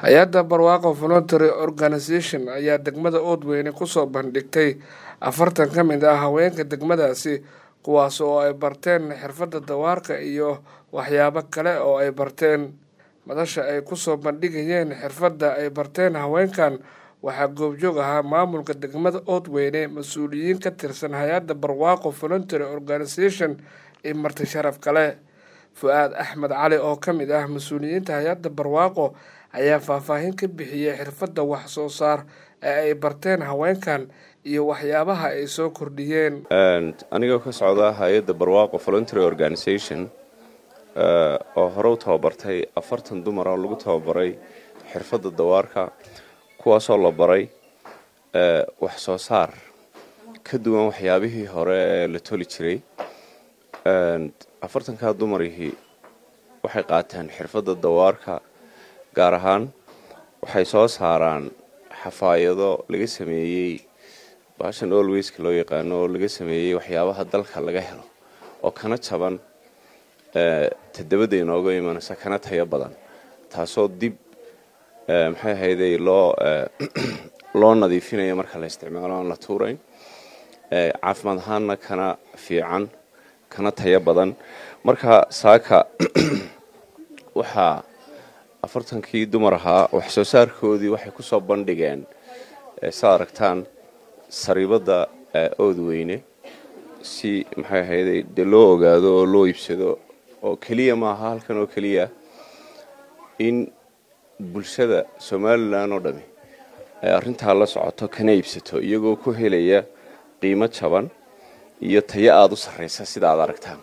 hay-adda barwaaqo voluntary organisation ayaa degmada oodweyne kusoo bandhigtay afartan ka mid ah haweenka degmadaasi kuwaas oo ay barteen xirfadda dawaarka iyo waxyaabo kale oo ay barteen madasha ay kusoo bandhigayeen xirfadda ay barteen haweenkan waxaa goobjoog ahaa maamulka degmada oodweyne mas-uuliyiin ka tirsan hay-adda barwaaqo voluntary organisation iyo marti sharaf kale fu-aad axmed cali oo ka mid ah mas-uuliyiinta hay-adda barwaaqo ayaa faahfaahin ka bixiyey xirfadda wax soo saar ee ay barteen haweenkan iyo waxyaabaha ay soo kordhiyeen anigoo ka socda hay-adda barwaaqo voluntary organisation oo hore u tababartay afartan dumar oo lagu tababaray xirfadda dawaarka kuwaasoo la baray wax soo saar ka duwan waxyaabihii hore ee la toli jiray afartankaa dumarihii waxay qaateen xirfadda dawaarka gaar ahaan waxay soo saaraan xafaayado laga sameeyey baashan olweyska loo yaqaano oo laga sameeyey waxyaabaha dalka laga helo oo kana jaban tadabada inooga imanaysa kana tayo badan taasoo dib maxay ahayday loo loo nadiifinayo marka la isticmaalo aan la tuurayn caafimaad ahaanna kana fiican kana tayo badan marka saaka waxaa afartankii dumar ahaa wax soo saarkoodii waxay kusoo bandhigeen saa aragtaan sariibadda oodweyne si maxay ahayday dee loo ogaado oo loo iibsado oo keliya maaha halkan oo keliya in bulshada somalilan oo dhami ay arrintaa la socoto kana iibsato iyagoo ku helaya qiimo jaban iyo tayo aada u sarreysa sida aad aragtaan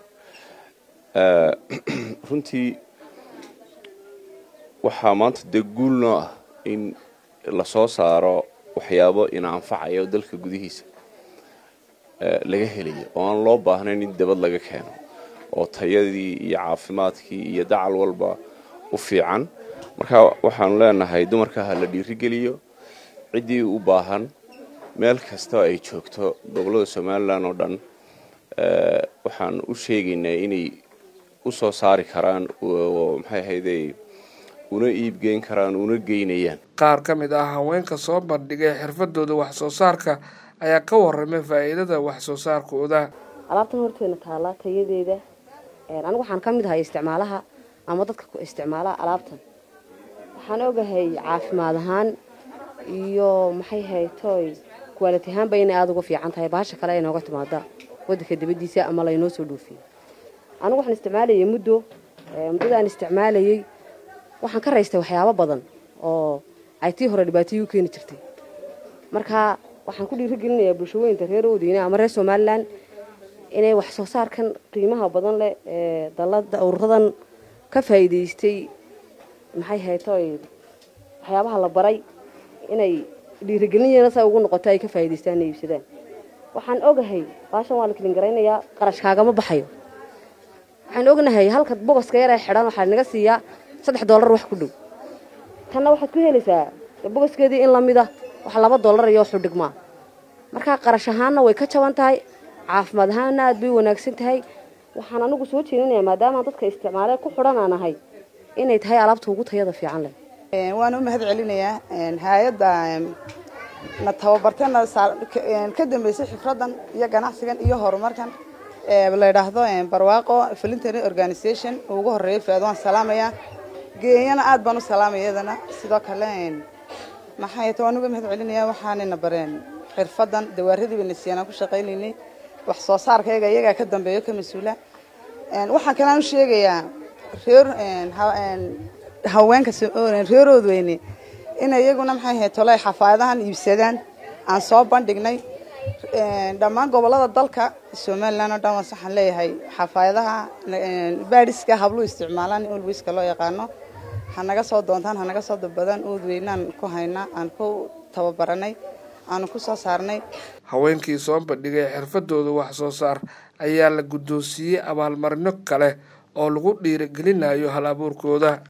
runtii waxaa maanta dee guul noo ah in lasoo saaro waxyaabo ina anfacayo dalka gudihiisa laga helayo oo aan loo baahnayn in dabad laga keeno oo tayadii iyo caafimaadkii iyo dacal walba u fiican marka waxaanu leenahay dumarka ha la dhiirigeliyo ciddii u baahan meel kasta ay joogto gobollada somalilan oo dhan waxaan u sheegaynaa inay u soo saari karaan oo maxay ahayday una iibgeyn karaan una geynayaan qaar ka mid ah haweenka soo bandhigay xirfadooda wax soo saarka ayaa ka waramay faa'iidada wax soo saarkooda alaabtan horteena taallaa tayadeeda anigu waxaan ka mid ahay isticmaalaha ama dadka isticmaala alaabtan waxaan ogahay caafimaad ahaan iyo maxay haytoy kuwaaliti ahaanba inay aada uga fiican tahay baasha kale ay nooga timaada wadanka dabadiisa ama laynoo soo dhoofiyo anigu waxaan isticmaalayay muddo muddadaan isticmaalayay waxaan ka raystay waxyaabo badan oo ay tii hore dhibaatayii u keeni jirtay marka waxaan ku dhiirigelinayaa bulshooyinka reer oodeyne ama reer somalilan inay wax soo saarkan qiimaha badan leh ee dalada ururadan ka faa'iidaystay maxay haytoy waxyaabaha la baray inay dhiirigelinayana saa ugu noqoto ay ka faa'idaystaan inay iibsadaan waxaan ogahay baashan waa la kelin garaynayaa qarash kaagama baxayo waxaan ognahay halka bogoska yar ee xidhan waxaa naga siiyaa saddex dollar wax ku dhow tanna waxaad ku helaysaa bogoskeedii in lamida wax laba dollar iyo xudhigmaa markaa qarash ahaanna way ka jaban tahay caafimaad ahaanna aad bay wanaagsan tahay waxaan anigu soo jeedinayaa maadaama dadka isticmaale ku xidhan aan ahay inay tahay alaabta ugu tayada fiican leh waan u mahad celinayaa hay-adda na tababartana ka dambeysay xifradan iyo ganacsigan iyo horumarkan la yidhaahdo barwaaqo voluntary organisation ugu horeeya faad waan salaamayaa geeyana aad baan u salaamaya iyadana sidoo kale maxay ta waan uga mahad celinayaa waxaanayna bareen xirfadan dawaaradiiba na siiyaan aan ku shaqaynaynay wax soo saarkayga iyagaa ka dambeeyo ka mas-uula waxaan kalean u sheegayaa reer haweenka reer oodweyne inay iyaguna maxay ahayd tolay xafaayadahan iibsadaan aan soo bandhignay dhammaan gobolada dalka somalilan oo dhan waas waxaan leeyahay xafaayadaha baadhiska hablu isticmaalaan olweyska loo yaqaano hanaga soo doontaan hanaga soo dabadaan oodweynaan ku haynaa aan ku tababaranay aanu ku soo saarnay haweenkii soo bandhigay xirfadooda wax soo saar ayaa la guddoonsiiyey abaalmarino kale oo lagu dhiirigelinayo hal abuurkooda